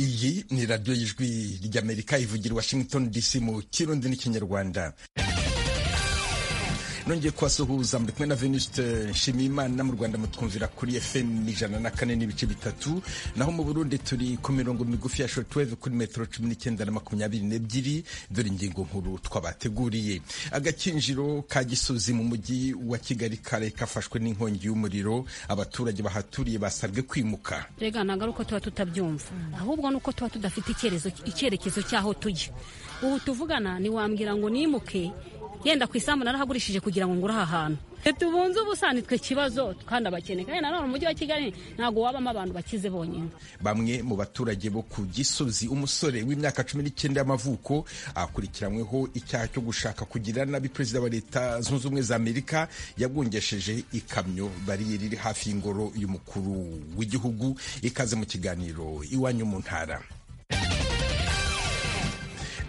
iyi ni radiyo y'ijwi ry'amerika ivugira washington dc mu kirundi n'ikinyarwanda nongeye kubasuhuza muri kumwe na veniste nshimiyimana mu rwanda mutwumvira kuri fm ijana na kane n'ibice bitatu naho mu burundi turi ku mirongo migufi ya shortwave kuri metero cumi n'icyenda na makumyabiri n'ebyiri dore ingingo nkuru twabateguriye agakinjiro ka gisozi mu mujyi wa kigali kare kafashwe n'inkongi y'umuriro abaturage bahaturiye basabwe kwimuka rega ntabwo ari uko tuba tutabyumva ahubwo ni uko tuba tudafite icyerekezo cy'aho tujya ubu tuvugana ntiwambwira ngo nimuke yenda ku isambu narahagurishije kugira ngo ngure aha hantu tubunze ubusani twe kibazo kandi abakene kandi nanone umujyi wa kigali ntabwo wabamo abantu bakize bonyine bamwe mu baturage bo ku gisozi umusore w'imyaka cumi n'icyenda y'amavuko akurikiranyweho icyaha cyo gushaka kugira nabi perezida wa leta zunze ubumwe za amerika yagwengesheje ikamyo bariyeri iri hafi y'ingoro y'umukuru w'igihugu ikaze mu kiganiro iwanyu mu ntara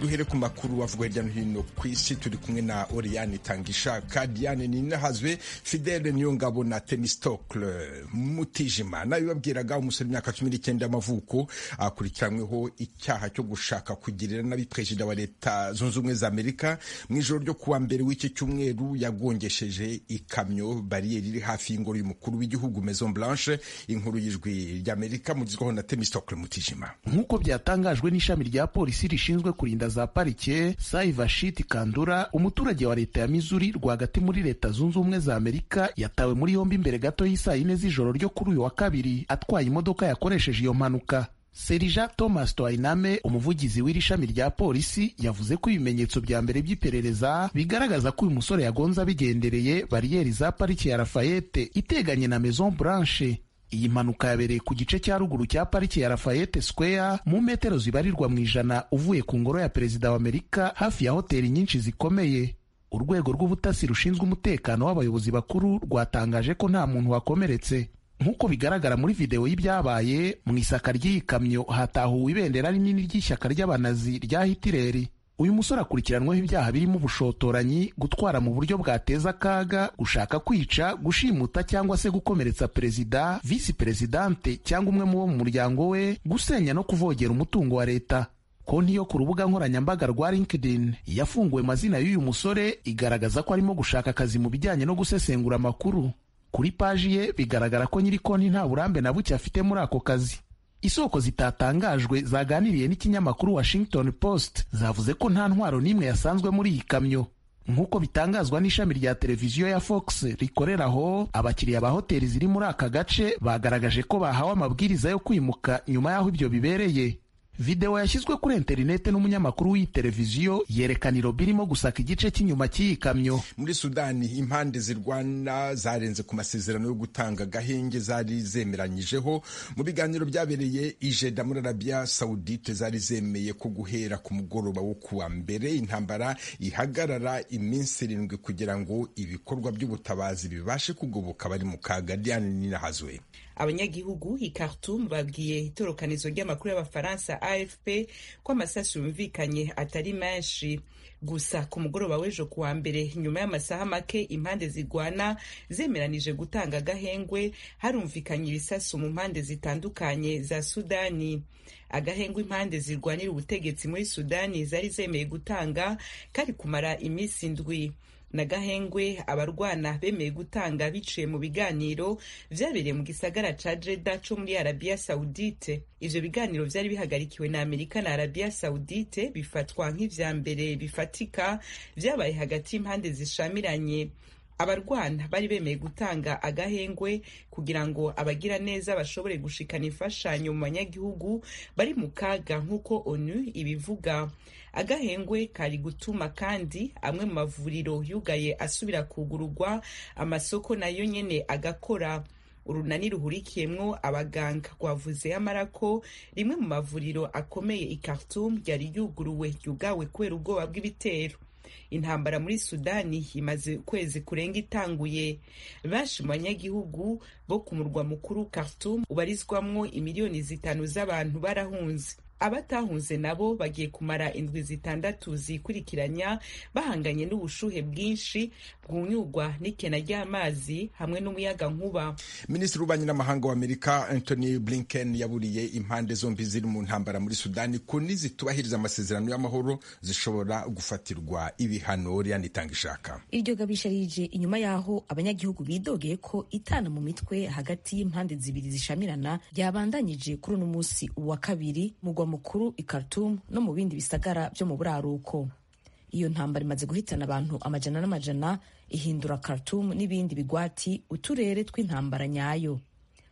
duhere ku makuru avugwa hirya no hino ku isi turi kumwe na oriyani tangishaka diane ninahazwe fidele niyongabo na tenistokle mutijima nawe babwiraga umusore imyaka cumi n'icyenda y'amavuko akurikiranyweho icyaha cyo gushaka kugirira nabi perezida wa leta zunze ubumwe za amerika mu ijoro ryo kuwa mbere w'iki cyumweru yagongesheje ikamyo bariyeri iri hafi y'ingoro y'umukuru w'igihugu maison blanche inkuru y'ijwi ry'amerika mugizwaho na tenistokle mutijima nk'uko byatangajwe n'ishami rya polisi rishinzwe kurinda za parike Saivashit Kandura umuturage wa leta ya Missouri rwagati muri leta zunze ubumwe za Amerika yatawe muri yombi imbere gato y'isaa yine z'ijoro ryo kuri uyu wa kabiri atwaye imodoka yakoresheje iyo mpanuka Serija Thomas Twainame umuvugizi w'iri shami rya polisi yavuze ko ibimenyetso bya mbere by'iperereza bigaragaza ko uyu musore yagonze abigendereye bariyeri za pariki ya Lafayette iteganye na Maison Blanche iyi mpanuka yabereye ku gice cya ruguru cya pariki ya Lafayette Square mu metero zibarirwa mu ijana uvuye ku ngoro ya perezida wa Amerika hafi ya hoteli nyinshi zikomeye urwego rw'ubutasi rushinzwe umutekano w'abayobozi bakuru rwatangaje ko nta muntu wakomeretse nk'uko bigaragara muri videwo y'ibyabaye mu isaka ry'iyi kamyo hatahuwe ibendera rinini ry'ishyaka ry'abanazi rya Hitileri uyu musore akurikiranweho ibyaha birimo ubushotoranyi gutwara mu buryo bwateza akaga gushaka kwica gushimuta cyangwa se gukomeretsa perezida visi perezidante cyangwa umwe mu bo mu muryango we gusenya no kuvogera umutungo wa leta konti yo ku rubuga nkoranyambaga rwa linkedin yafunguwe amazina y'uyu musore igaragaza ko arimo gushaka akazi mu bijyanye no gusesengura amakuru kuri paji ye bigaragara ko nyiri konti nta burambe na buke afite muri ako kazi isoko zitatangajwe zaganiriye n'ikinyamakuru Washington Post zavuze ko nta ntwaro n'imwe yasanzwe muri iyi kamyo nk'uko bitangazwa n'ishami rya televiziyo ya Fox rikorera aho abakiriya ba hoteli ziri muri aka gace bagaragaje ko bahawe amabwiriza yo kwimuka nyuma y'aho ibyo bibereye videwo yashyizwe kuri interinete n'umunyamakuru w'iyi televiziyo yerekana irobo irimo gusaka igice cy'inyuma cy'iyi kamyo muri sudani impande zirwana zarenze ku masezerano yo gutanga agahenge zari zemeranyijeho mu biganiro byabereye ijeda muri arabiya sawudite zari zemeye ko guhera ku mugoroba wo kuwa mbere intambara ihagarara iminsi irindwi kugira ngo ibikorwa by'ubutabazi bibashe kugoboka abari mu kaga diane ninahazwe abanyagihugu i Khartoum babwiye itorokanizo ry'amakuru y'abafaransa AFP ko amasasu yumvikanye atari menshi gusa ku mugoroba w'ejo kuwa mbere nyuma y'amasaha make impande zigwana zemeranije gutanga agahengwe harumvikanye ibisasu mu mpande zitandukanye za Sudani agahengwe impande zirwanira ubutegetsi muri Sudani zari zemeye gutanga kari kumara iminsi indwi na gahengwe abarwana bemeye gutanga biciye mu biganiro byabereye mu gisagara ca Jeddah co muri Arabia Saudite ivyo biganiro vyari bihagarikiwe na Amerika na Arabia Saudite bifatwa nk'ivya mbere bifatika vyabaye hagati y'impande zishamiranye abarwana bari bemeye gutanga agahengwe kugira ngo abagira neza bashobore gushikana imfashanyo mu banyagihugu bari mu kaga nk'uko onu ibivuga agahengwe kari gutuma kandi amwe mu mavuriro yugaye asubira kugururwa amasoko nayo nyene agakora urunani ruhurikiyemwo abaganga rwavuze amara ko rimwe mu mavuriro akomeye i Khartoum ryari ryuguruwe ryugawe kubera ubwoba bw'ibitero intambara muri sudani imaze ukwezi kurenga itanguye benshi mu banyagihugu bo ku murwa mukuru Khartoum ubarizwamwo imiliyoni zitanu z'abantu barahunze abatahunze nabo bagiye kumara indwi zitandatu zikurikiranya bahanganye n'ubushuhe bwinshi bwunyugwa n'ikena ry'amazi hamwe n'umuyaga nkuba minisitiri w'ububanyi n'amahanga w'amerika anthony blinken yaburiye impande zombi ziri mu ntambara muri sudani ko nizitubahiriza amasezerano y'amahoro zishobora gufatirwa ibihano riya nitanga ishaka iryo gabisha rije inyuma y'aho abanyagihugu bidogeye ko itana mu mitwe hagati y'impande zibiri zishamirana ryabandanyije kuri uno munsi uwa kabiri mugwa mukuru i Khartoum no mu bindi bisagara byo mu buraruko iyo ntambara imaze guhitana abantu amajana n'amajana ihindura Khartoum n'ibindi bigwati uturere tw'intambara nyayo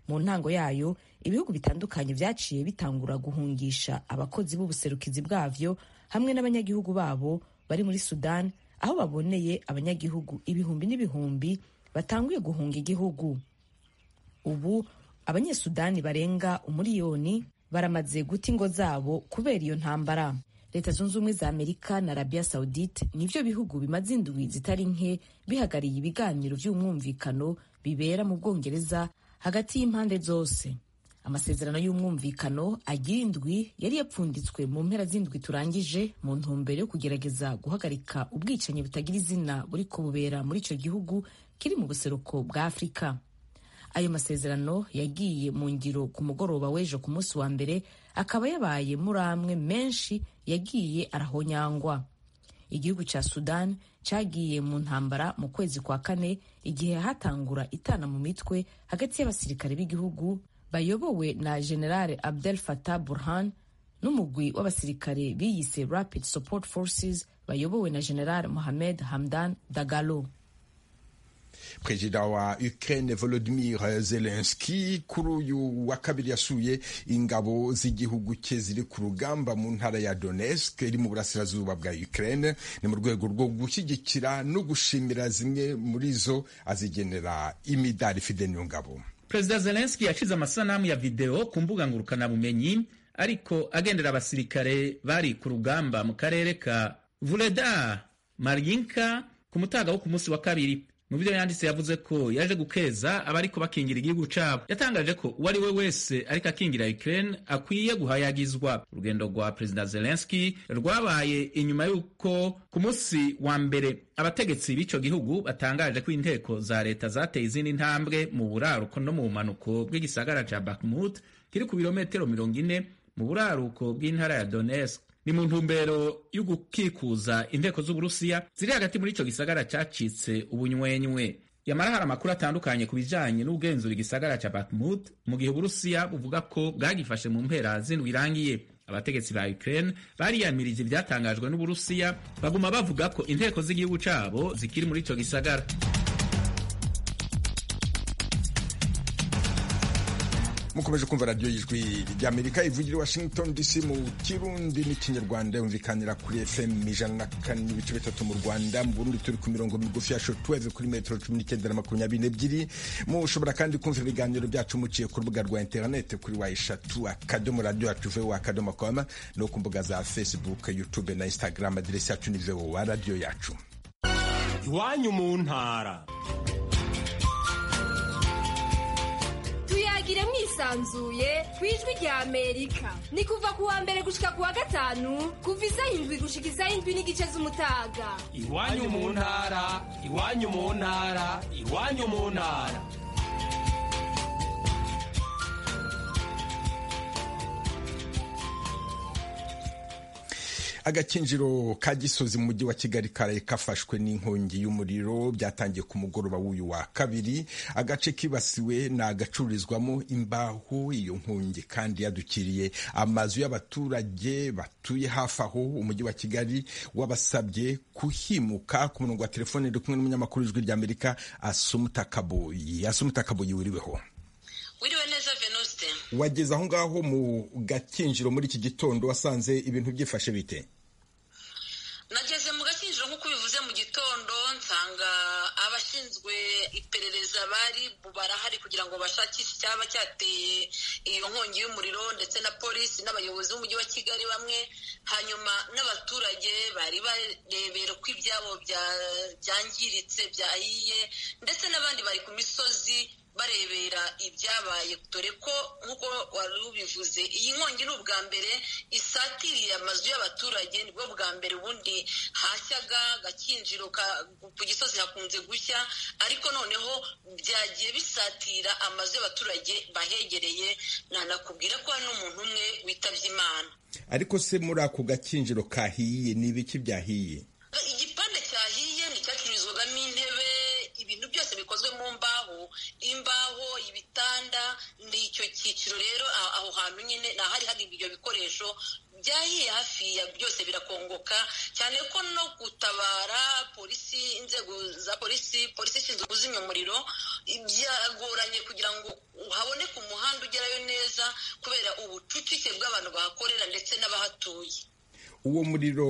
mu ntango yayo ibihugu bitandukanye byaciye bitangura guhungisha abakozi b'ubuserukizi bwabyo hamwe n'abanyagihugu babo bari muri Sudan aho baboneye abanyagihugu ibihumbi n'ibihumbi batanguye guhunga igihugu ubu abanyesudani barenga umuriyoni baramaze guta ingo zabo kubera iyo ntambara leta zunze ubumwe za amerika na arabia saudite nibyo bihugu bimaze indwi zitari nke bihagariye ibiganiro by'umwumvikano bibera mu bwongereza hagati y'impande zose amasezerano y'umwumvikano agira indwi yari yapfunditswe mu mpera z'indwi turangije mu ntumbero yo kugerageza guhagarika ubwicanyi butagira izina buri kububera muri icyo gihugu kiri mu buseruko bwa afurika ayo masezerano yagiye mu ngiro ku mugoroba w'ejo ku munsi wa mbere akaba yabaye muri amwe menshi yagiye arahonyangwa igihugu cya sudan cyagiye mu ntambara mu kwezi kwa kane igihe hatangura itana mu mitwe hagati y'abasirikare b'igihugu bayobowe na generale abdel fatah burhan n'umugwi w'abasirikare biyise rapid support forces bayobowe na generale mohamed hamdan dagalo perezida wa Ukraine Volodymyr Zelensky kuri uyu wa kabiri yasuye ingabo z'igihugu cye ziri ku rugamba mu ntara ya Donetsk iri mu burasirazuba bwa Ukraine ni mu rwego rwo gushyigikira no gushimira zimwe muri zo azigenera imidari Fidel Ngabo perezida Zelensky yashize amasanamu ya videwo ku mbuga ngurukanabumenyi ariko agendera abasirikare bari ku rugamba mu karere ka Vuledar Marinka ku mutaga wo ku munsi wa kabiri mu byo yanditse yavuze ko yaje gukeza abariko bakingira igihugu cabo yatangaje ko uwo ari we wese ariko akingira Ukraine akwiye guhayagizwa urugendo rwa perezida Zelensky rwabaye inyuma y'uko ku munsi wa mbere abategetsi b'ico gihugu batangaje ko inteko za leta zateye izindi ntambwe mu buraruko no mu bumanuko bw'igisagara ca Bakhmut kiri ku birometero mirongo ine mu buraruko bw'intara ya Donetsk ni mu ntumbero yo gukikuza inteko z'uburusiya ziri hagati muri ico gisagara cacitse ubunywenywe yamara hari amakuru atandukanye ku bijanye n'ubwenzura igisagara ca Bakhmut mu gihe uburusiya buvuga ko bwagifashe mu mpera z'indwi irangiye abategetsi ba Ukraine bariyamirije ivyatangajwe n'uburusiya baguma bavuga ko inteko z'igihugu cabo zikiri muri ico gisagara mukomeje kumva radiyo y'ijwi ry'amerika ivugira i washington dc mu kirundi n'ikinyarwanda yumvikanira kuri fm ijana na kane n'ibice bitatu mu rwanda mu burundi turi ku mirongo migufi ya shotweve kuri metero cumi n'icyenda na makumyabiri n'ebyiri mushobora kandi kumva ibiganiro byacu muciye ku rubuga rwa interinete kuri wa eshatu akadomo radiyo yacu vowa akadomo kwama no ku mbuga za facebook youtube na instagram aderesi yacu ni vowa radiyo yacu iwanyu mu ntara tuyagire mwisanzuye ku ijwi rya amerika ni kuva ku wa mbere gushika ku wa gatanu kuva isaha indwi gushika isaha indwi n'igice z'umutaga iwanyu mu ntara iwanyu mu ntara iwanyu mu ntara agakinjiro ka gisozi mu mujyi wa kigali karaye kafashwe n'inkongi y'umuriro byatangiye ku mugoroba w'uyu wa kabiri agace kibasiwe ni agacururizwamo imbaho iyo nkongi kandi yadukiriye amazu y'abaturage batuye hafi aho umujyi wa kigali wabasabye kuhimuka ku murongo wa telefone uri kumwe n'umunyamakuru w'ijwi ry'amerika asumuta kaboyi asumuta kaboyi wiriweho wiriwe neza venuste wageze aho ngaho mu gakinjiro muri iki gitondo wasanze ibintu byifashe bite nageze mu gakinjiro nk'uko bivuze mu gitondo nsanga abashinzwe iperereza bari barahari kugira ngo bashakishe icyaba cyateye iyo nkongi y'umuriro ndetse na polisi n'abayobozi b'umujyi wa kigali bamwe hanyuma n'abaturage bari barebera ko ibyabo byangiritse byahiye ndetse n'abandi bari ku misozi barebera ibyabaye dore ko nk'uko wari ubivuze iyi nkongi ni ubwa mbere isatiriye amazu y'abaturage nibwo bwa mbere ubundi hashyaga gakinjiro ku gisozi hakunze gushya ariko noneho byagiye bisatira amazu y'abaturage bahegereye nanakubwira ko hari n'umuntu umwe witabye imana ariko se muri ako gakinjiro kahiye ni ibiki byahiye igipande cyahiye ni icyacururizwagamo intebe ibintu byose bikozwe mu mbaho imbaho ibitanda ni icyo cyiciro rero aho hantu nyine ni ahari hari ibyo bikoresho byahiye hafi ya byose birakongoka cyane ko no gutabara polisi inzego za polisi polisi ishinzwe kuzimya umuriro byagoranye kugira ngo haboneke umuhanda ugerayo neza kubera ubucucike bw'abantu bahakorera ndetse n'abahatuye uwo muriro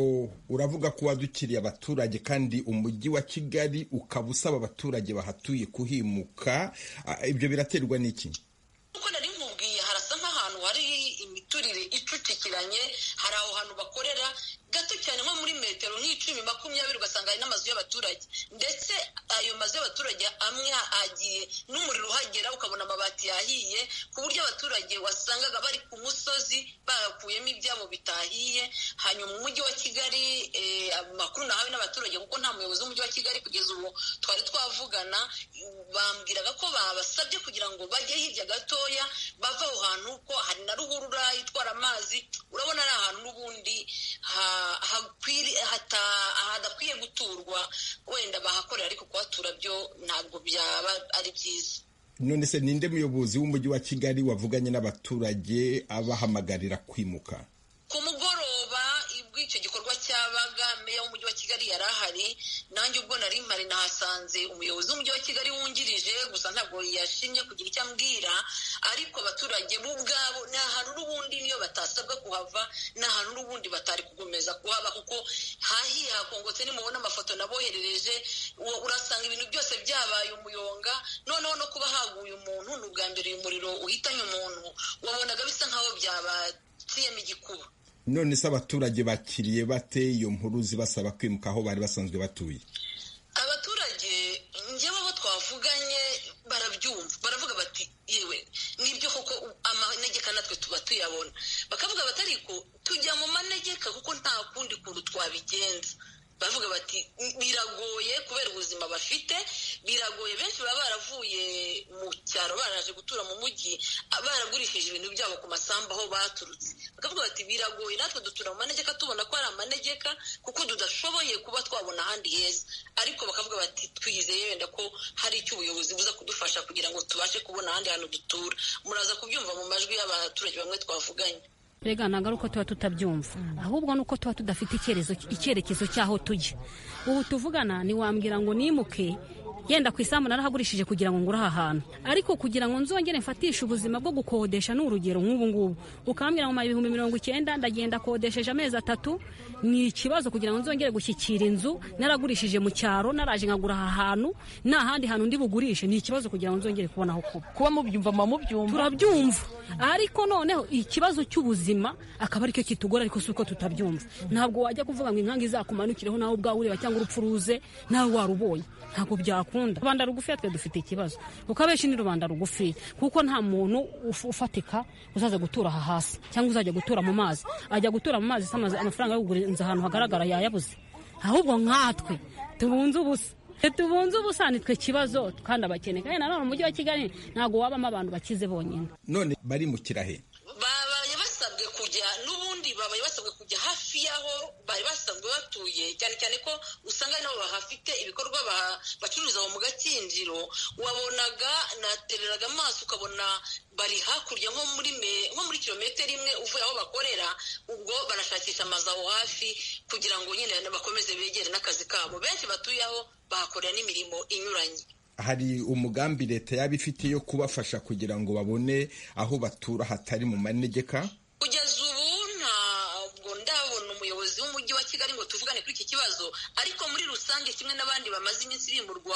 uravuga ko wadukiriye abaturage kandi umujyi wa kigali ukaba usaba abaturage bahatuye kuhimuka ibyo biraterwa n'iki imiturire icucikiranye hari aho hantu bakorera gato cyane nko muri metero nk'icumi makumyabiri ugasanga hari n'amazu y'abaturage ndetse ayo mazu y'abaturage amwe agiye n'umuriro uhagera ukabona amabati yahiye ku buryo abaturage wasangaga bari ku musozi bakuyemo ibyabo bitahiye hanyuma umujyi wa kigali amakuru nahawe n'abaturage kuko nta muyobozi w'umujyi wa kigali kugeza ubu twari twavugana bambwiraga ko babasabye kugira ngo bajye hirya gatoya bava aho hantu ko hari na ruhurura itwara amazi urabona ari ahantu n'ubundi hadakwiye guturwa wenda bahakorera ariko kuhatura byo ntabwo byaba ari byiza none se ninde muyobozi w'umujyi wa kigali wavuganye n'abaturage abahamagarira kwimuka ku mugoroba ubwo icyo gikorwa cyabaga meya w'umujyi wa kigali yari ahari nanjye ubwo nari mpari nahasanze umuyobozi w'umujyi wa kigali wungirije gusa ntabwo yashimye kugira icyo ambwira ariko abaturage bo ubwabo ni ahantu n'ubundi niyo batasabwa kuhava ni ahantu n'ubundi batari kugomeza kuhaba kuko hahiye hakongotse nimubona amafoto naboherereje urasanga ibintu byose byabaye umuyonga noneho no kuba haguye umuntu ni ubwa mbere uyu muriro uhitanye umuntu wabonaga bisa nkaho byabatiyemo igikuba none se abaturage bakiriye bate iyo nkuru zibasaba kwimuka aho bari basanzwe batuye abaturage njyewe abo twavuganye barabyumva baravuga bati yewe nibyo koko amanegeka natwe tuba tuyabona bakavuga bati ariko tujya mu manegeka kuko nta kundi kuntu twabigenza baravuga bati biragoye kubera ubuzima bafite biragoye benshi baba baravuye mu cyaro baraje gutura mu mujyi baragurishije ibintu byabo ku masambu aho baturutse bakavuga bati biragoye natwe dutura mu manegeka tubona ko ari amanegeka kuko tudashoboye kuba twabona ahandi heza ariko bakavuga bati twizeye wenda ko hari icyo ubuyobozi buza kudufasha kugira ngo tubashe kubona ahandi hantu dutura muraza kubyumva mu majwi y'abaturage bamwe twavuganye mbega ntabwo ari uko tuba tutabyumva ahubwo ni uko tuba tudafite icyerekezo cy'aho tujya ubu tuvugana ntiwambwira ngo nimuke yenda ku isambu narahagurishije kugira ngo ngure aha hantu ariko kugira ngo nzongere mfatishe ubuzima bwo gukodesha n'urugero nk'ubu ngubu ukambwira ngo mara ibihumbi mirongo icyenda ndagenda akodesheje amezi atatu ni ikibazo kugira ngo nzongere gushyikira inzu naragurishije mu cyaro naraje nkagura aha hantu nta handi hantu ndi bugurishe ni ikibazo kugira ngo nzongere kubona aho kuba kuba mubyumva mubyumva turabyumva ariko noneho ikibazo cy'ubuzima akaba aricyo kitugora ariko si uko tutabyumva ntabwo wajya kuvuga ngo inkange izakumanukireho nawe ubwawe ureba cyangwa urupfu uruze nawe warubonye ntabwo byakunda rubanda rugufi twe dufite ikibazo kuko abenshi ni rubanda rugufi kuko nta muntu ufatika uzaza gutura aha hasi cyangwa uzajya gutura mu mazi ajya gutura mu mazi samaze amafaranga yo kugurinza ahantu hagaragara yayabuze ahubwo nkatwe tubunze ubusa tubunze ubusa nitwe kibazo kandi abakene kandi nanone umujyi wa kigali ntabwo wabamo abantu bakize bonyine none bari mu kirahe babaye basabwe kujya n'ubundi babaye basabwe kujya hafi y'aho bari basanzwe batuye cyane cyane ko usanga nabo bahafite ibikorwa bacuruza aho mu gakinjiro wabonaga natereraga amaso ukabona bari hakurya nko muri me nko muri kilometero imwe uvuye aho bakorera ubwo barashakisha amazu aho hafi kugira ngo nyine bakomeze begere n'akazi kabo benshi batuye aho bahakorera n'imirimo inyuranye hari umugambi leta yaba ifite yo kubafasha kugira ngo babone aho batura hatari mu manegeka kugeza ubu ntabwo ndabona umuyobozi w'umujyi wa kigali kigali ngo tuvugane kuri iki kibazo ariko muri rusange kimwe n'abandi bamaze iminsi bimurwa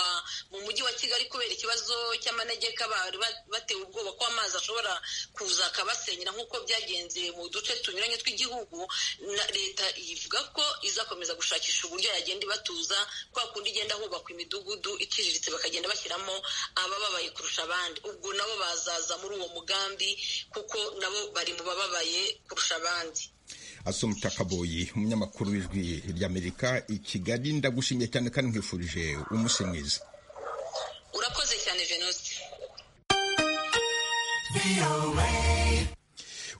mu mujyi wa kigali kubera ikibazo cy'amanegeka bari batewe ubwoba ko amazi ashobora kuza akabasenyera nk'uko byagenze mu duce tunyuranye tw'igihugu leta ivuga ko izakomeza gushakisha uburyo yagenda ibatuza kwa kundi igenda hubakwa imidugudu iciriritse bakagenda bashyiramo abababaye kurusha abandi ubwo nabo bazaza muri uwo mugambi kuko nabo bari mu bababaye kurusha abandi asumta kaboyi umunyamakuru w'ijwi ry'amerika i kigali ndagushimiye cyane kandi nkwifurije umunsi mwiza urakoze cyane venusi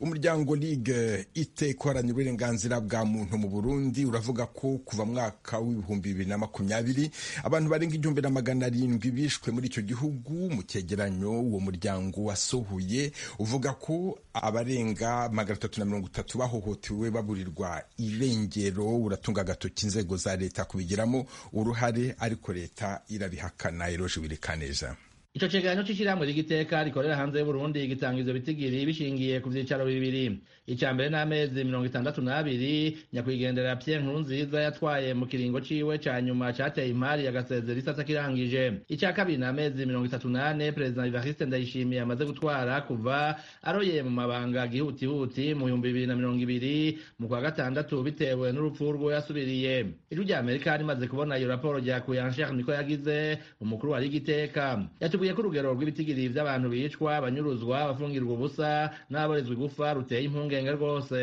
umuryango ligue ite guharanira uburenganzira bwa muntu mu burundi uravuga ko kuva mwaka w'ibihumbi bibiri na makumyabiri abantu barenga igihumbi na magana arindwi bishwe muri icyo gihugu mu cyegeranyo uwo muryango wasohoye uvuga ko abarenga magana atatu na mirongo itatu bahohotewe baburirwa irengero uratunga agatoki inzego za leta kubigiramo uruhare ariko leta irabihakana iroje birikaneza icyo kiganiro cy'ishyirahamwe ry'igiteka rikorera hanze y'uburundi gitanga ivyo bitigiri bishingiye ku vyicaro bibiri icya mbere n'amezi mirongo itandatu n'abiri nyakwigendera pye nkuru nziza yatwaye mu kiringo ciwe ca nyuma cateye imari agasezera isasa kirangije icya kabiri n'amezi mirongo itatu n'ane perezida ivariste ndayishimiye amaze gutwara kuva aroye mu mabanga gihutihuti mu bihumbi bibiri na mirongo ibiri mu kwa gatandatu bitewe n'urupfu rwo yasubiriye ijwi rya amerika rimaze kubona iyo raporo ryakuye ansher niko yagize umukuru wa rigiteka yavuye ko urugero rw'ibitigiri by'abantu bicwa abanyuruzwa abafungirwa ubusa n'aborezwa igufa ruteye impungenge rwose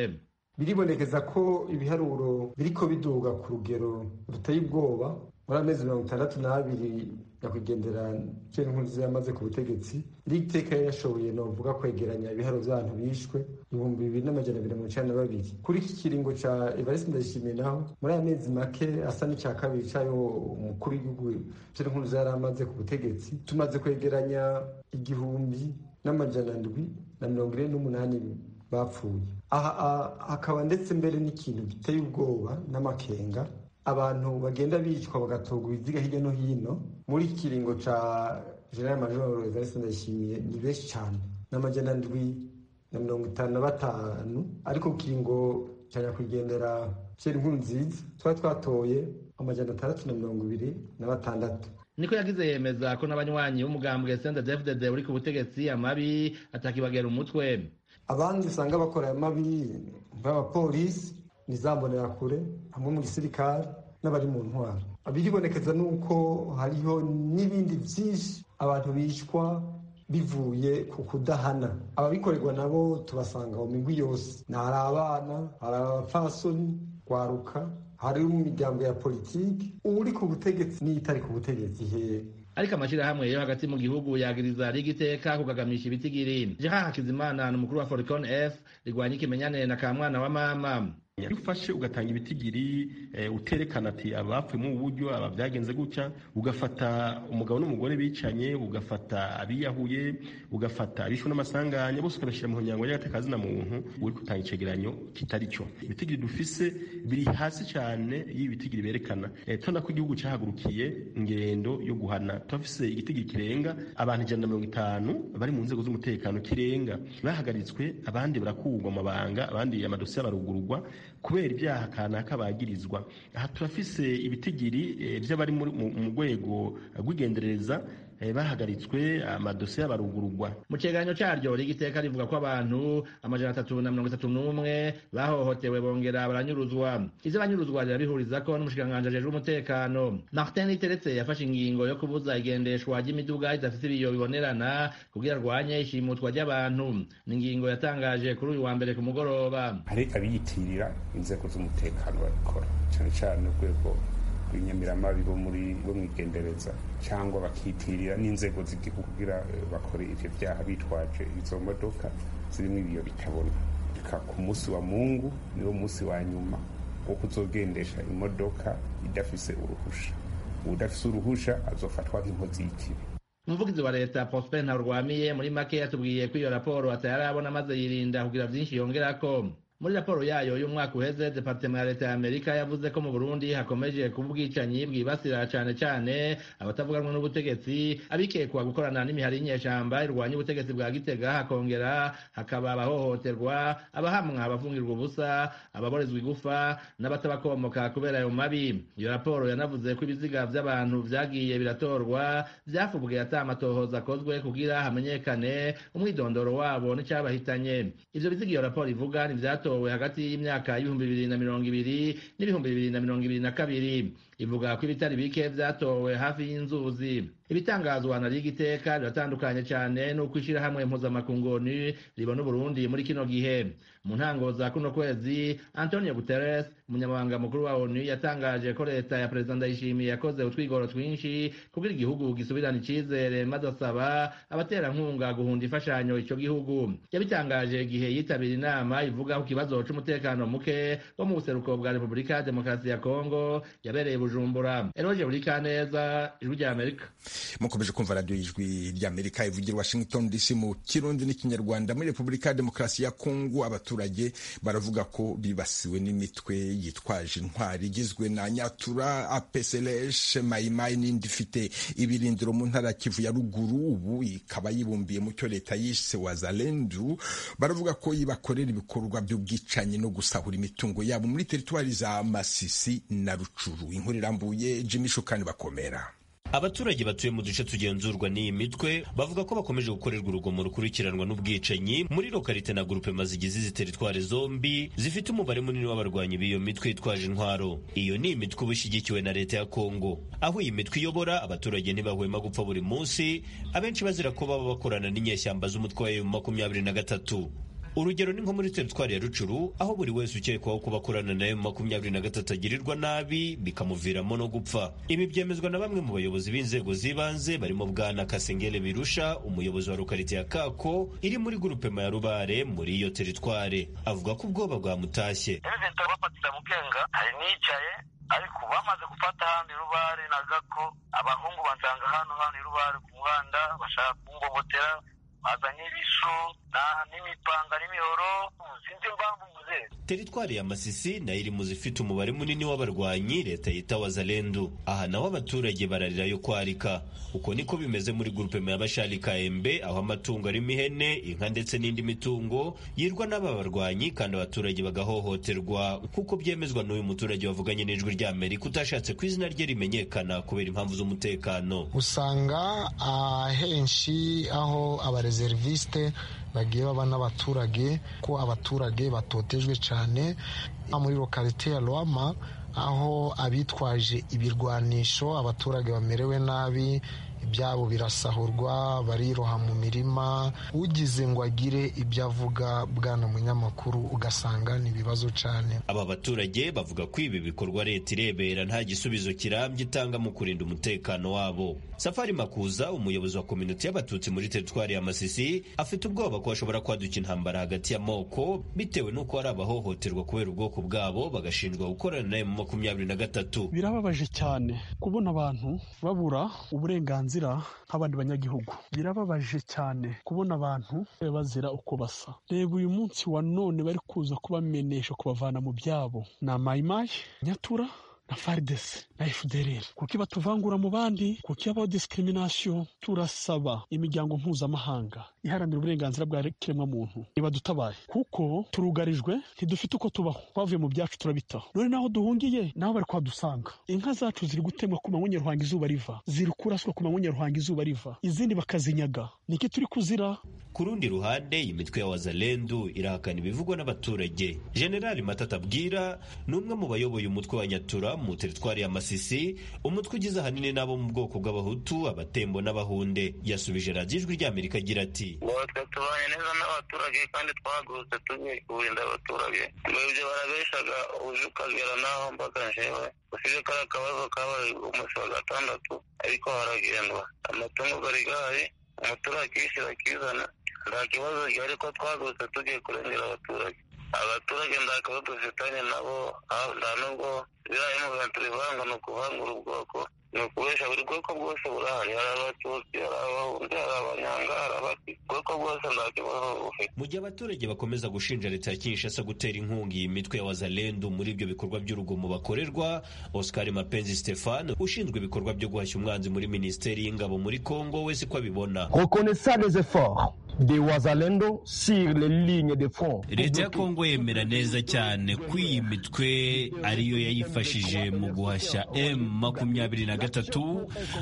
biribonekeza ko ibiharuro biriko biduga ku rugero ruteye ubwoba muri amezi mirongo itandatu n'abiri nyakwigendera cye nkunzi yamaze ku butegetsi rigiteka yari yashoboye novuga kwegeranya ibiharuro by'abantu bishwe ibihumbi bibiri n'amajana abiri mirongo icenda na babiri kuri iki kiringo ca evariste ndayishimiye naho muri aya mezi make asa n'icya kabiri cayo umukuru w'igihugu cye nkunzi yari amaze ku butegetsi tumaze kwegeranya igihumbi n'amajana ndwi na mirongo ine n'umunani bapfuye aha hakaba ndetse mbere n'ikintu giteye ubwoba n'amakenga abantu bagenda bicwa bagatorwa ibiziga hirya no hino muri iki kiringo ca general major evariste ndayishimiye ni benshi cyane n'amajana ndwi na mirongo itanu na batanu ariko ku kiringo ca nyakwigendera pierre nkurunziza twari twatoye amajana atandatu na mirongo ibiri na batandatu niko yagize yemeza ko n'abanywanyi b'umugambwe sendedefdede uri ku butegetsi amabi atakibagera umutwe abandi usanga bakora aya mabi nk'abapolisi ni za mbonerakure hamwe mu gisirikare n'abari mu ntwaro biribonekeza nuko hariho n'ibindi byinshi abantu bicwa bivuye ku kudahana ababikorerwa nabo tubasanga mu migwi yose ni hari abana hari abapfasoni kwaruka hari mu miryango ya politiki uri ku butegetsi n'itari ku butegetsi hehe ariko amashyirahamwe yo hagati mu gihugu yagiriza rigiteka kugagamisha ibitigiri jeha hakizimana ni umukuru wa foricon f rigwanya ikimenyane na kamwana wa mama iyo ufashe ugatanga ibitigiri uterekana ati abapfuye mu buryo aba byagenze gutya ugafata umugabo n'umugore bicanye ugafata abiyahuye ugafata abishwe n'amasanganya bose ukabashyira mu nyango y'agatekazina muntu uri gutanga icegeranyo kitari cyo ibitigiri dufise biri hasi cyane y'ibitigiri berekana tubona ko igihugu cyahagurukiye ingendo yo guhana turafise igitigiri kirenga abantu ijana na mirongo itanu bari mu nzego z'umutekano kirenga bahagaritswe abandi barakurwa amabanga abandi amadosiye barugurwa kubera ibyaha kanaka bagirizwa aha turafise ibitigiri by'abari mu rwego rw'igenderereza bahagaritswe amadosiye barugurugwa mu cyegeranyo cyaryo rigiteka rivuga ko abantu amajana atatu na mirongo itatu n'umwe bahohotewe bongera baranyuruzwa izo banyuruzwa rirabihuriza ko n'umushikiranganji ajejwe umutekano martin riteretse yafashe ingingo yo kubuza igendeshwa ry'imiduga idafite ibiyo bibonerana kugira arwanye ishimutwa ry'abantu ni ingingo yatangaje kuri uyu wa mbere ku mugoroba hari abiyitirira inzego z'umutekano babikora cyane cyane urwego rw'inyamiramabi bo muri bo mwigendereza cyangwa bakitirira n'inzego z'igihugu kugira bakore ivyo vyaha bitwaje izo modoka zirimo ibiyo bitabona reka ku munsi wa mungu niwo munsi wa nyuma wo kuzogendesha imodoka idafise uruhusha udafise uruhusha azofatwa nk'inkozi y'ikibi umuvugizi wa leta prosper ntarwamiye muri make yatubwiye ko iyo raporo atayarabona maze yirinda kugira vyinshi yongerako muri raporo yayo y'umwaka uheze departema ya leta ya amerika yavuze ko mu burundi hakomeje kuba ubwicanyi bwibasira cyane cyane abatavuga rumwe n'ubutegetsi abikekwa gukorana n'imihari y'inyeshyamba irwanya ubutegetsi bwa gitega hakongera hakaba abahohoterwa abahamwa abavungirwa ubusa ababorezwa igufa n'abatabakomoka kubera ayo mabi iyo raporo yanavuze ko ibiziga by'abantu byagiye biratorwa byafubwe ata amatohoza akozwe kugira hamenyekane umwidondoro wabo n'icyabahitanye ibyo biziga iyo raporo ivuga ntibyatowe hagati y'imyaka y'ibihumbi bibiri na mirongo ibiri n'ibihumbi bibiri na mirongo ibiri na kabiri ivuga ko ibitari bike byatowe hafi y'inzuzi ibitangazwa na liga iteka biratandukanye cyane n'uko ishyirahamwe mpuzamakungu ribona uburundi muri kino gihe mu ntango za kuno kwezi antonio guterres umunyamabanga mukuru wa onu yatangaje ko leta ya perezida ndayishimiye yakoze utwigoro twinshi kugira igihugu gisubirane icyizere maze asaba abaterankunga guhunda imfashanyo icyo gihugu yabitangaje igihe yitabira inama ivuga ku kibazo cy'umutekano muke wo mu buseruko bwa repubulika ya demokarasi ya kongo yabereye bujumbura eroge buri kaneza ijwi rya amerika mukomeje kumva radiyo y'ijwi ry'amerika ivugira washington dc mu kirundi n'ikinyarwanda muri repubulika ya demokarasi ya kongo abaturage baravuga ko bibasiwe n'imitwe yitwaje intwari igizwe na nyatura apeselesh mayimayi n'indi ifite ibirindiro mu ntara ya kivu ya ruguru ubu ikaba yibumbiye mu cyo leta yise wazalendu baravuga ko ibakorera ibikorwa by'ubwicanyi no gusahura imitungo yabo muri teritwari za masisi na rucuru inkuru irambuye jimmy shukani bakomera abaturage batuye mu duce tugenzurwa n'iyi mitwe bavuga ko bakomeje gukorerwa urugomo rukurikiranwa n'ubwicanyi muri lokarite na gurupe mazigize izi teritwari zombi zifite umubare munini w'abarwanyi b'iyo mitwe yitwaje intwaro iyo ni imitwe uba ishyigikiwe na leta ya kongo aho iyi mitwe iyobora abaturage ntibahwema gupfa buri munsi abenshi bazira ko baba bakorana n'inyeshyamba z'umutwe wa emu makumyabiri na gatatu urugero ni nko muri teritwari ya rucuru aho buri wese ukekwaho kuba akorana na emu makumyabiri na gatatu agirirwa nabi bikamuviramo no gupfa ibi byemezwa na bamwe mu bayobozi b'inzego z'ibanze barimo bwana kasengere birusha umuyobozi wa rukarite ya kako iri muri gurupema ya rubare muri iyo teritware avuga ko ubwoba bwamutashye leta bafatira mu bwenga hari nicaye ariko bamaze gufata hano irubare na gako abahungu bansanga hano hano irubare ku muhanda bashaka kumbobotera bazanye ibisu n'imipanga n'imihoro sinzi impamvu mvuze teritwari ya masisi nayo iri mu zifite umubare munini w'abarwanyi leta yita wazalendu aha naho abaturage bararira yo kwarika uko niko bimeze muri gurupema ya bashari kaembe aho amatungo arimo ihene inka ndetse n'indi mitungo yirwa n'aba barwanyi kandi abaturage bagahohoterwa kuko byemezwa n'uyu muturage wavuganye n'ijwi rya amerika utashatse ko izina rye rimenyekana kubera impamvu z'umutekano usanga ahenshi aho abarezi reseriviste bagiye baba n'abaturage ko abaturage batotejwe cyane muri lokalite ya rwama aho abitwaje ibirwanisho abaturage bamerewe nabi ibyabo birasahurwa bariroha mu mirima ugize ngo agire ibyo avuga bwana munyamakuru ugasanga ni ibibazo cyane aba baturage bavuga ko ibi bikorwa leta irebera nta gisubizo kirambye itanga mu kurinda umutekano wabo safari makuza umuyobozi wa kominote y'abatutsi muri teritwari ya masisi afite ubwoba ko bashobora kwaduka intambara hagati y'amoko bitewe n'uko hari abahohoterwa kubera ubwoko bwabo bagashinjwa gukorana nayo mu makumyabiri na gatatu birababaje cyane kubona abantu babura uburenganzira nk'abandi banyagihugu birababaje cyane kubona abantu bazira uko basa reba uyu munsi wa none bari kuza kubamenesha kubavana mu byabo ni amayimayi nyatura na faridesi na efudereri kuko ibatuvangura mu bandi kuko iyabaho disikiriminasiyo turasaba imiryango mpuzamahanga iharanira uburenganzira bwa kiremwamuntu ibadutabaye kuko turugarijwe ntidufite uko tubaho twavuye mu byacu turabitaho none naho duhungiye naho bari kwadusanga inka zacu ziri gutemwa ku manywa nyaruhanga izuba riva ziri kuraswa ku manywa nyaruhanga izuba riva izindi bakazinyaga niki turi kuzira ku rundi ruhande imitwe ya wazalendu irahakana ibivugwa n'abaturage generali matata bwira ni umwe mu bayoboye umutwe wa nyatura mu teritwari ya masisi umutwe ugize ahanini n'abo mu bwoko bw'abahutu abatembo n'abahunde yasubije radiyo ijwi ry'amerika agira ati natwe tubanye neza n'abaturage kandi twagurutse tugiye kurinda abaturage ibyo barabeshaga uje ukagera n'aho mbaga njewe usibye kariya akabazo kabaye umunsi wa gatandatu ariko haragendwa amatungo gari gahari umuturage yishyura akizana nta kibazo gihari ko twagurutse tugiye kurengera abaturage abaturage nta kabazo dufitanye nabo nta nubwo biriya emuventi bivanga ni ukuvangura ubwoko ni ukubesha buri bwoko bwose burahari hari abatutsi hari abahunzi hari abanyanga hari abatutsi ko bwose nta kibazo ufite mu gihe abaturage bakomeza gushinja leta ya kinshasa gutera inkunga iyi mitwe y'abazalendu muri ibyo bikorwa by'urugomo bakorerwa oscar mapenzi stefan ushinzwe ibikorwa byo guhashya umwanzi muri minisiteri y'ingabo muri kongo we siko abibona reconnaissant les efforts des wazalendo sur les lignes de front leta ya kongo yemera neza cyane ko iyi mitwe ariyo yayifashije mu guhashya m makumyabiri na gatatu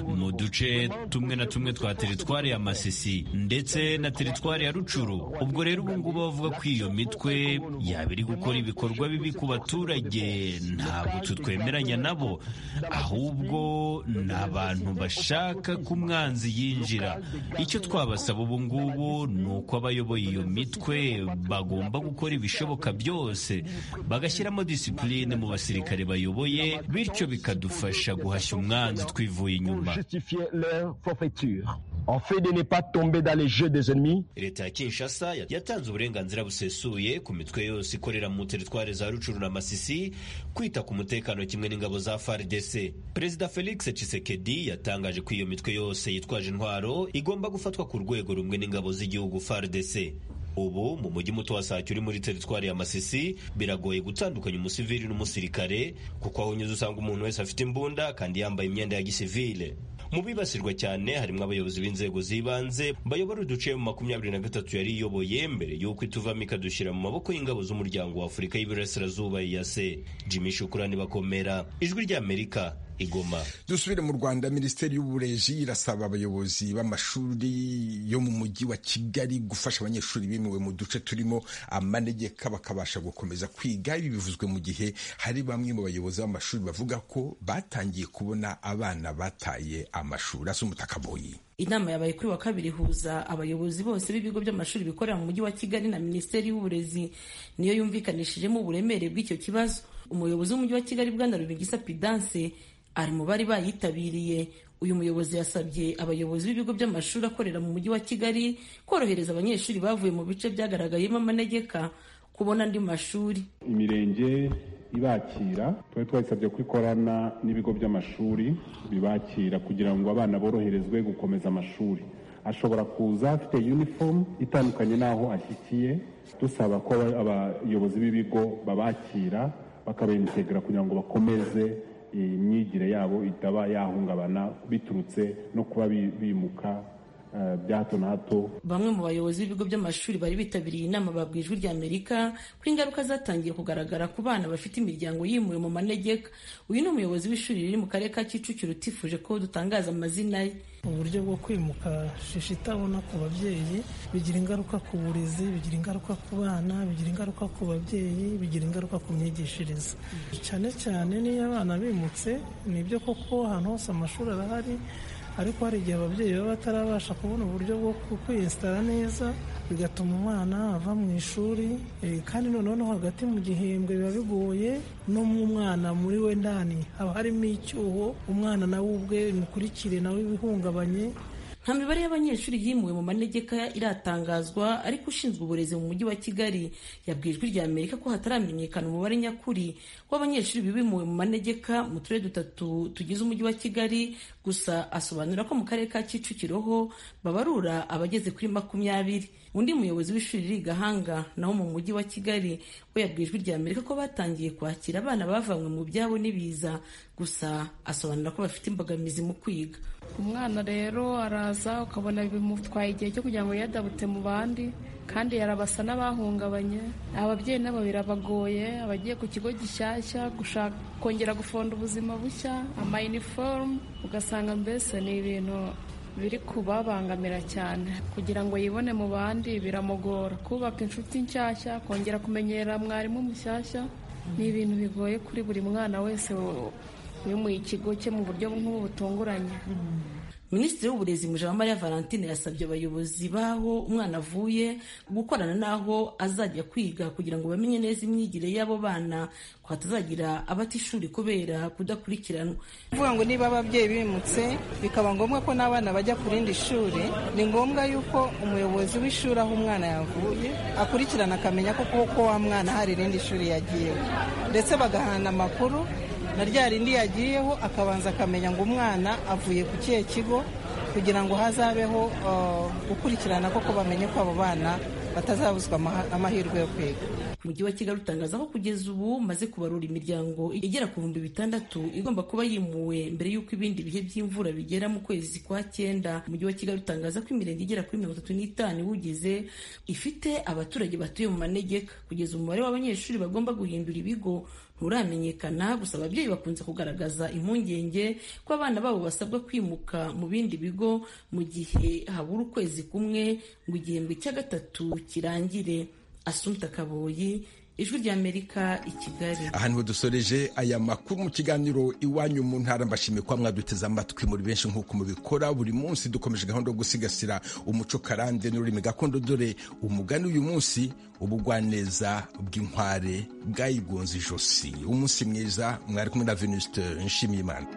mu duce tumwe na tumwe twa teritwari ya masisi ndetse na teritwari ya rucuru ubwo rero ubu ngubu bavuga ko iyo mitwe yaba iri gukora ibikorwa bibi ku baturage ntabwo twemeranya nabo ahubwo ni abantu bashaka ko umwanzi yinjira icyo twabasaba ubu ngubu ni uko abayoboye iyo mitwe bagomba gukora ibishoboka byose bagashyiramo disipurine mu basirikare bayoboye bityo bikadufasha guhashya umwanzi twivuye inyuma leta ya kinshasa yatanze uburenganzira busesuye ku mitwe yose ikorera mu teritwari za rucuru na masisi kwita ku mutekano kimwe n'ingabo za fardc perezida felix tshisekedi yatangaje ko iyo mitwe yose yitwaje intwaro igomba gufatwa ku rwego rumwe n'ingabo z'igihugu fardc ubu mu mujyi muto wa sake uri muri teritwari ya masisi biragoye gutandukanya umusivili n'umusirikare kuko aho unyuze usanga umuntu wese afite imbunda kandi yambaye imyenda ya gisivile mu bibasirwa cyane harimo abayobozi b'inzego z'ibanze bayobora uduce mu makumyabiri na gatatu yari iyoboye mbere y'uko ituvamo ikadushyira mu maboko y'ingabo z'umuryango wa afurika y'iburasirazuba iyase jimmy shukurani bakomera ijwi ry'amerika igoma dusubire mu rwanda minisiteri y'uburezi irasaba abayobozi b'amashuri yo mu mujyi wa kigali gufasha abanyeshuri bimuwe mu duce turimo amanegeka bakabasha gukomeza kwiga ibi bivuzwe mu gihe hari bamwe mu bayobozi b'amashuri bavuga ko batangiye kubona abana bataye amashuri asa umutakaboyi inama yabaye kuri wa kabiri ihuza abayobozi bose b'ibigo by'amashuri bikorera mu mujyi wa kigali na minisiteri y'uburezi niyo yumvikanishijemo uburemere bw'icyo kibazo umuyobozi w'umujyi wa kigali bwana rubingisa pidanse ari mu bari bayitabiriye uyu muyobozi yasabye abayobozi b'ibigo by'amashuri akorera mu mujyi wa kigali korohereza abanyeshuri bavuye mu bice byagaragayemo amanegeka kubona andi mashuri imirenge ibakira twari twayisabye ko ikorana n'ibigo by'amashuri bibakira kugira ngo abana boroherezwe gukomeza amashuri ashobora kuza afite uniform itandukanye n'aho ashyikiye dusaba ko abayobozi b'ibigo babakira bakabaintegra kugira ngo bakomeze imyigire yabo itaba yahungabana biturutse no kuba bimuka bya hato na hato bamwe mu bayobozi b'ibigo by'amashuri bari bitabiriye inama babwiye ijwi ry'amerika ko ingaruka zatangiye kugaragara ku bana bafite imiryango yimuwe mu manegeka uyu ni umuyobozi w'ishuri riri mu karere ka kicukiro utifuje ko dutangaza amazina ye uburyo bwo kwimuka shishi itabona ku babyeyi bigira ingaruka ku burezi bigira ingaruka ku bana bigira ingaruka ku babyeyi bigira ingaruka ku myigishirize cyane cyane n'iyo abana bimutse nibyo koko ahantu hose amashuri arahari ariko hari igihe ababyeyi baba batarabasha kubona uburyo bwo kwiyesitara neza bigatuma umwana ava mu ishuri kandi noneho hagati mu gihembwe biba bigoye no mu mwana muri we ndani haba harimo icyuho umwana nawe ubwe mikurikire nawe bihungabanye nta mibare y'abanyeshuri yimuwe mu manegeka iratangazwa ariko ushinzwe uburezi mu mujyi wa kigali yabwiye ijwi rya amerika ko hataramenyekana umubare nyakuri w'abanyeshuri bimuwe mu manegeka mu turere dutatu tugize umujyi wa kigali gusa asobanura ko mu karere ka kicukiro ho babarura abageze kuri makumyabiri undi muyobozi w'ishuri riri gahanga naho mu mujyi wa kigali we yabwiye ijwi rya amerika ko batangiye kwakira abana bavanywe mu byabo n'ibiza gusa asobanura ko bafite imbogamizi mu kwiga umwana rero araza ukabona bimutwaye igihe cyo kugira ngo yadabute mu bandi kandi yarabasa n'abahungabanye ababyeyi nabo birabagoye abagiye ku kigo gishyashya gushaka kongera gufonda ubuzima bushya amayiniforume ugasanga mbese ni ibintu biri kubabangamira cyane kugira ngo yibone mu bandi biramugora kubaka inshuti nshyashya kongera kumenyera mwarimu mushyashya ni ibintu bigoye kuri buri mwana wese wimuye ikigo cye mu buryo nk'ubu butunguranye minisitiri w'uburezi mujabamariya valentine yasabye abayobozi b'aho umwana avuye gukorana n'aho azajya kwiga kugira ngo bamenye neza imyigire y'abo bana ko hatazagira abatishuri kubera kudakurikiranwa kuvuga ngo niba ababyeyi bimutse bikaba ngombwa ko n'abana bajya ku rindi shuri ni ngombwa yuko umuyobozi w'ishuri aho umwana yavuye akurikirana akamenya ko koko wa mwana hari irindi shuri yagiye ndetse bagahana amakuru na rya rindi yagiyeho akabanza akamenya ngo umwana avuye ku kihe kigo kugira ngo hazabeho uh, gukurikirana koko bamenye ko abo bana batazabuzwa amaha- amahirwe yo kwiga umujyi wa kigali utangaza ko kugeza ubu maze kubarura imiryango igera ku bihumbi bitandatu igomba kuba yimuwe mbere y'uko ibindi bihe by'imvura bigera mu kwezi kwa cyenda umujyi wa kigali utangaza ko imirenge igera kuri mirongo itatu n'itanu iwugize ifite abaturage batuye mu manegeka kugeza umubare w'abanyeshuri bagomba guhindura ibigo nturamenyekana gusa ababyeyi bakunze kugaragaza impungenge ko abana babo basabwa kwimuka mu bindi bigo mu gihe habura ukwezi kumwe ngo igihembwe cya gatatu kirangire asumta kaboyi ijwi ry'amerika i kigali aha niho dusoreje aya makuru mu kiganiro iwanyu mu ntara mbashimiye ko mwaduteze amatwi muri benshi nk'uko mubikora buri munsi dukomeje gahunda yo gusigasira umuco karande n'ururimi gakondo dore umugani uyu munsi ubugwaneza bw'inkware bwayigonze ijosi umunsi mwiza mwari kumwe na venuste nshimiyimana